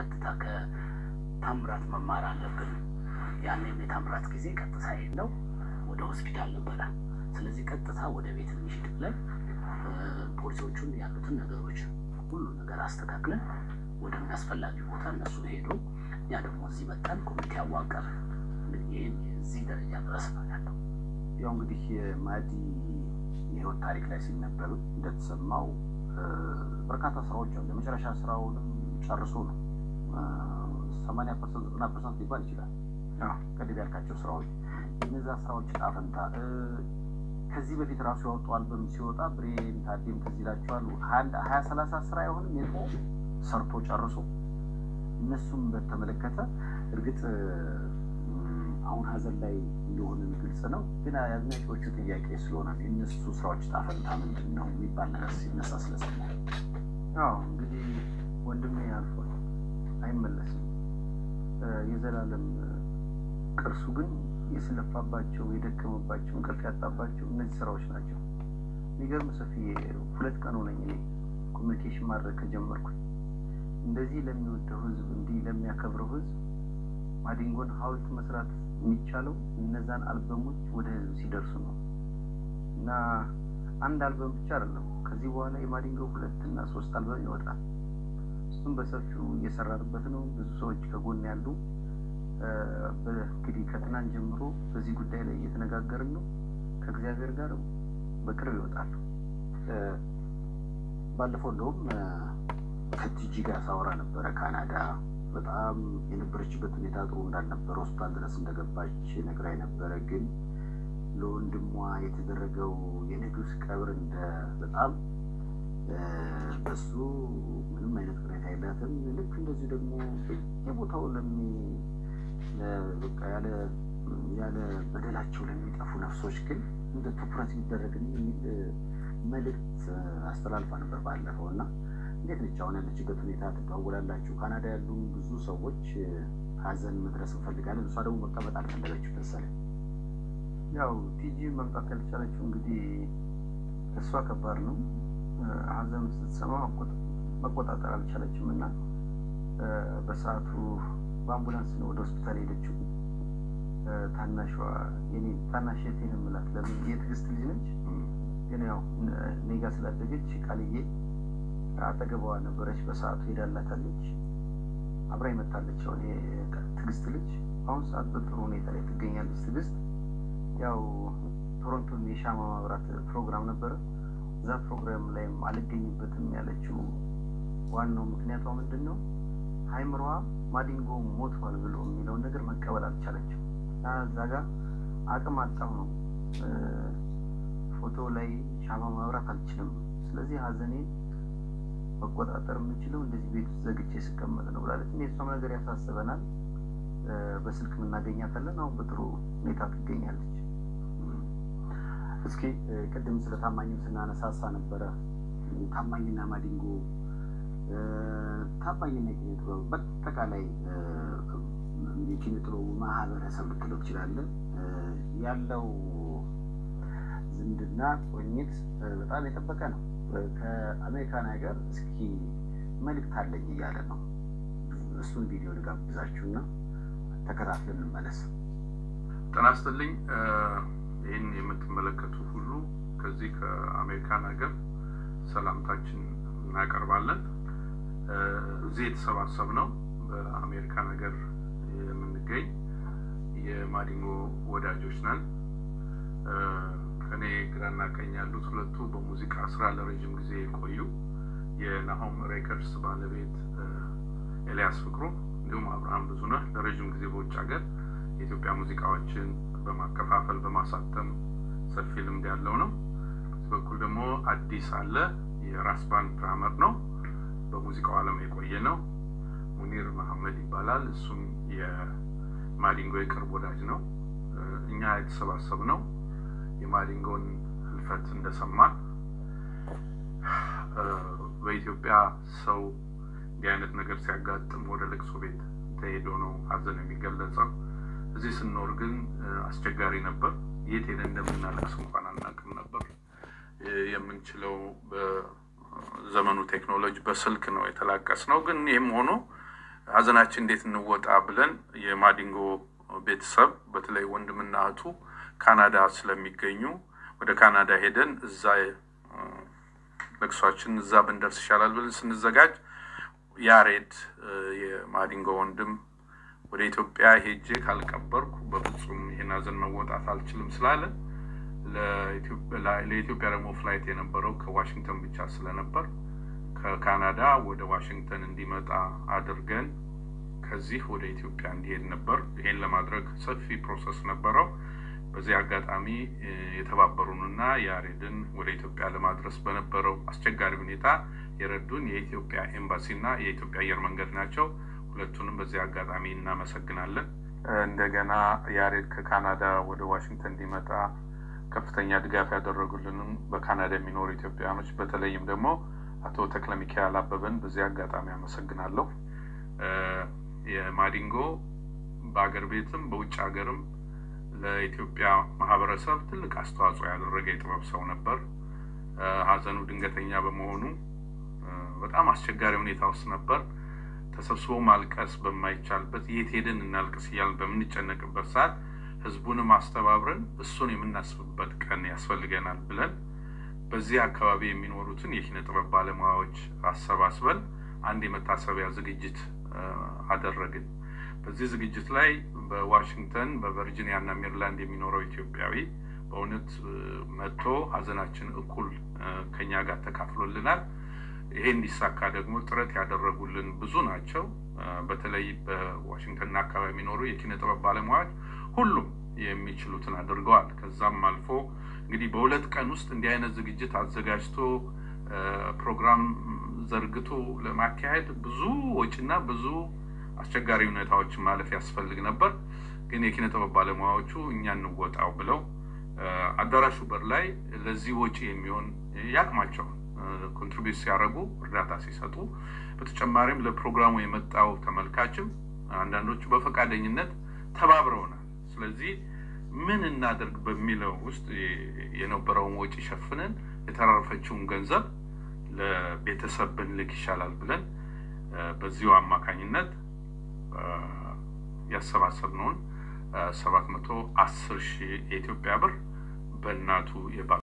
ቀጥታ ከታምራት መማር አለብን። ያኔም የታምራት ጊዜ ቀጥታ የለው ወደ ሆስፒታል ነበረ። ስለዚህ ቀጥታ ወደ ቤት እንሂድ ብለን ፖሊሶቹን ያሉትን ነገሮች ሁሉ ነገር አስተካክለን ወደሚያስፈላጊ ቦታ እነሱ ሄዱ። እኛ ደግሞ እዚህ መጣን፣ ኮሚቴ አዋቀር። ይህን እዚህ ደረጃ ድረስ ነው ያለው። ያው እንግዲህ የማዲ የህይወት ታሪክ ላይ ሲነበብ እንደተሰማው በርካታ ስራዎች አሉ። የመጨረሻ ስራውንም ጨርሶ ነው ሰማንያ ፐርሰንት ዘጠና ፐርሰንት ሊባል ይችላል ቅድም ያልካቸው ስራዎች እነዛ ስራዎች ጣፈንታ ከዚህ በፊት ራሱ ያወጣው አልበም ሲወጣ ብሬን ታዴም ትዝ ይላቸዋል። ሀያ ሰላሳ ስራ አይሆንም የጦ ሰርቶ ጨርሶ እነሱም በተመለከተ እርግጥ አሁን ሀዘን ላይ እንደሆነ ግልጽ ነው። ግን አድናቂዎቹ ጥያቄ ስለሆነ የእነሱ ስራዎች ጣፈንታ ምንድን ነው የሚባል ነገር ሲነሳ ስለሰማ አዎ እንግዲህ ወንድሜ አልፏል፣ አይመለስም። የዘላለም ቅርሱ ግን የስለፋባቸው የደከመባቸው እንቅልፍ ያጣባቸው እነዚህ ስራዎች ናቸው። የሚገርም ሰፊ ሁለት ቀን ሆነኝ እኔ ኮሚኒኬሽን ማድረግ ከጀመርኩኝ። እንደዚህ ለሚወደው ህዝብ፣ እንዲህ ለሚያከብረው ህዝብ ማዲንጎን ሀውልት መስራት የሚቻለው እነዛን አልበሞች ወደ ህዝብ ሲደርሱ ነው እና አንድ አልበም ብቻ አይደለም። ከዚህ በኋላ የማዲንጎ ሁለት እና ሶስት አልበም ይወጣል። እሱም በሰፊው እየሰራንበት ነው። ብዙ ሰዎች ከጎን ያሉ እንግዲህ ከትናንት ጀምሮ በዚህ ጉዳይ ላይ እየተነጋገርን ነው። ከእግዚአብሔር ጋር በቅርብ ይወጣሉ። ባለፈው እንደውም ከቲጂ ጋር ሳወራ ነበረ ካናዳ በጣም የነበረችበት ሁኔታ ጥሩ እንዳልነበረ ሆስፒታል ድረስ እንደገባች ነግራኝ ነበረ። ግን ለወንድሟ የተደረገው የንጉስ ቀብር እንደ በጣም በሱ ምንም አይነት ቅሬታ የላትም። ልክ እንደዚሁ ደግሞ የቦታው ለሚ በቃ ያለ ያለ በደላቸው ለሚጠፉ ነፍሶች ግን እንደ ትኩረት ሊደረግ የሚል መልእክት አስተላልፋ ነበር ባለፈው እና እንዴት ነች አሁን ያለችበት ሁኔታ? ትደዋወላላችሁ? ካናዳ ያሉ ብዙ ሰዎች ሀዘን መድረስ እንፈልጋለን፣ እሷ ደግሞ መቀመጥ አልፈለገችው መሰለኝ። ያው ቲጂ መምጣት ያልቻለችው እንግዲህ እሷ ከባድ ነው። ሀዘን ስትሰማ መቆጣጠር አልቻለችም እና በሰዓቱ በአምቡላንስ ነው ወደ ሆስፒታል ሄደችው። ታናሿ የኔ ታናሽ የቴን የምላት ለምን የትዕግስት ልጅ ነች፣ ግን ያው እኔ ጋ ስላደገች ቃልዬ አጠገቧ ነበረች። በሰዓቱ ሄዳላታለች፣ አብራ ይመታለች። ያው ትዕግስት ልጅ አሁን ሰዓት በጥሩ ሁኔታ ላይ ትገኛለች። ትዕግስት ያው ቶሮንቶን የሻማ ማብራት ፕሮግራም ነበረ። እዛ ፕሮግራም ላይም አልገኝበትም ያለችው ዋናው ምክንያቷ ምንድን ነው? አይምሯ ማዲንጎ ሞቷል ብሎ የሚለውን ነገር መቀበል አልቻለችም። እዛ ጋር አቅም አጣው ነው ፎቶ ላይ ሻማ ማብራት አልችልም። ስለዚህ ሀዘኔ መቆጣጠር የምችለው እንደዚህ ቤት ውስጥ ዘግቼ ስቀመጥ ነው ብላለች። እኔ እሷም ነገር ያሳስበናል። በስልክ እናገኛታለን። አሁን በጥሩ ሁኔታ ትገኛለች። እስኪ ቅድም ስለ ታማኝም ስናነሳሳ ነበረ። ታማኝና ማዲንጎ ታማኝና የኪነ ጥበቡ በአጠቃላይ የኪነ ጥበቡ ማህበረሰብ ልትለው ትችላለህ ያለው ዝምድና ቁርኝት በጣም የጠበቀ ነው። ከአሜሪካን ሀገር እስኪ መልእክት አለኝ እያለ ነው። እሱን ቪዲዮ ልጋብዛችሁና ተከታትለን እንመለስ። ጤና ይስጥልኝ። ይህን የምትመለከቱ ሁሉ ከዚህ ከአሜሪካን ሀገር ሰላምታችን እናቀርባለን። እዚህ የተሰባሰብነው በአሜሪካን ሀገር የምንገኝ የማዲንጎ ወዳጆች ነን። ከኔ ግራና ቀኝ ያሉት ሁለቱ በሙዚቃ ስራ ለረጅም ጊዜ የቆዩ የናሆም ሬከርድስ ባለቤት ኤልያስ ፍቅሩ እንዲሁም አብርሃም ብዙነህ ለረጅም ጊዜ በውጭ ሀገር የኢትዮጵያ ሙዚቃዎችን በማከፋፈል በማሳተም ሰፊ ልምድ ያለው ነው። በዚህ በኩል ደግሞ አዲስ አለ የራስ ባንድ ድራመር ነው። በሙዚቃው ዓለም የቆየ ነው። ሙኒር መሐመድ ይባላል። እሱም የማዲንጎ የቅርብ ወዳጅ ነው። እኛ የተሰባሰብ ነው የማዲንጎን ህልፈት እንደሰማን በኢትዮጵያ ሰው እንዲህ አይነት ነገር ሲያጋጥም ወደ ልቅሶ ቤት ተሄዶ ነው ሀዘን የሚገለጸው። እዚህ ስንኖር ግን አስቸጋሪ ነበር። የት ሄደን እንደምናለቅስ እንኳን አናውቅም ነበር። የምንችለው በዘመኑ ቴክኖሎጂ በስልክ ነው የተላቀስ ነው። ግን ይህም ሆኖ ሀዘናችን እንዴት እንወጣ ብለን የማዲንጎ ቤተሰብ በተለይ ወንድምና እህቱ ካናዳ ስለሚገኙ ወደ ካናዳ ሄደን እዛ ለቅሷችን እዛ ብንደርስ ይሻላል ብለን ስንዘጋጅ ያሬድ የማዲንጎ ወንድም ወደ ኢትዮጵያ ሄጄ ካልቀበርኩ በፍጹም ይህን ሀዘን መወጣት አልችልም ስላለ ለኢትዮጵያ ደግሞ ፍላይት የነበረው ከዋሽንግተን ብቻ ስለነበር ከካናዳ ወደ ዋሽንግተን እንዲመጣ አድርገን ከዚህ ወደ ኢትዮጵያ እንዲሄድ ነበር። ይሄን ለማድረግ ሰፊ ፕሮሰስ ነበረው። በዚህ አጋጣሚ የተባበሩንና ያሬድን ወደ ኢትዮጵያ ለማድረስ በነበረው አስቸጋሪ ሁኔታ የረዱን የኢትዮጵያ ኤምባሲና የኢትዮጵያ አየር መንገድ ናቸው። ሁለቱንም በዚህ አጋጣሚ እናመሰግናለን። እንደገና ያሬድ ከካናዳ ወደ ዋሽንግተን እንዲመጣ ከፍተኛ ድጋፍ ያደረጉልንም በካናዳ የሚኖሩ ኢትዮጵያውያኖች በተለይም ደግሞ አቶ ተክለ ሚካኤል አበበን በዚህ አጋጣሚ አመሰግናለሁ። የማዲንጎ በአገር ቤትም በውጭ ሀገርም ለኢትዮጵያ ማህበረሰብ ትልቅ አስተዋጽኦ ያደረገ የጥበብ ሰው ነበር። ሀዘኑ ድንገተኛ በመሆኑ በጣም አስቸጋሪ ሁኔታ ውስጥ ነበር። ተሰብስቦ ማልቀስ በማይቻልበት የት ሄደን እናልቅስ እያልን በምንጨነቅበት ሰዓት ህዝቡንም አስተባብረን እሱን የምናስብበት ቀን ያስፈልገናል ብለን በዚህ አካባቢ የሚኖሩትን የኪነ ጥበብ ባለሙያዎች አሰባስበን አንድ የመታሰቢያ ዝግጅት አደረግን። በዚህ ዝግጅት ላይ በዋሽንግተን በቨርጂኒያ እና ሜሪላንድ የሚኖረው ኢትዮጵያዊ በእውነት መጥቶ ሀዘናችን እኩል ከኛ ጋር ተካፍሎልናል። ይሄ እንዲሳካ ደግሞ ጥረት ያደረጉልን ብዙ ናቸው። በተለይ በዋሽንግተንና አካባቢ የሚኖሩ የኪነ ጥበብ ባለሙያዎች ሁሉም የሚችሉትን አድርገዋል። ከዛም አልፎ እንግዲህ በሁለት ቀን ውስጥ እንዲህ አይነት ዝግጅት አዘጋጅቶ ፕሮግራም ዘርግቶ ለማካሄድ ብዙ ወጪና ብዙ አስቸጋሪ ሁኔታዎችን ማለፍ ያስፈልግ ነበር። ግን የኪነ ጥበብ ባለሙያዎቹ እኛ እንወጣው ብለው አዳራሹ በር ላይ ለዚህ ወጪ የሚሆን ያቅማቸውን ኮንትሪቢዩት ሲያደርጉ እርዳታ ሲሰጡ፣ በተጨማሪም ለፕሮግራሙ የመጣው ተመልካችም አንዳንዶቹ በፈቃደኝነት ተባብረውናል። ስለዚህ ምን እናደርግ በሚለው ውስጥ የነበረውን ወጪ ሸፍነን የተረፈችውን ገንዘብ ለቤተሰብ ብንልክ ይሻላል ብለን በዚሁ አማካኝነት ያሰባሰብነውን ሰባት መቶ አስር ሺህ የኢትዮጵያ ብር በእናቱ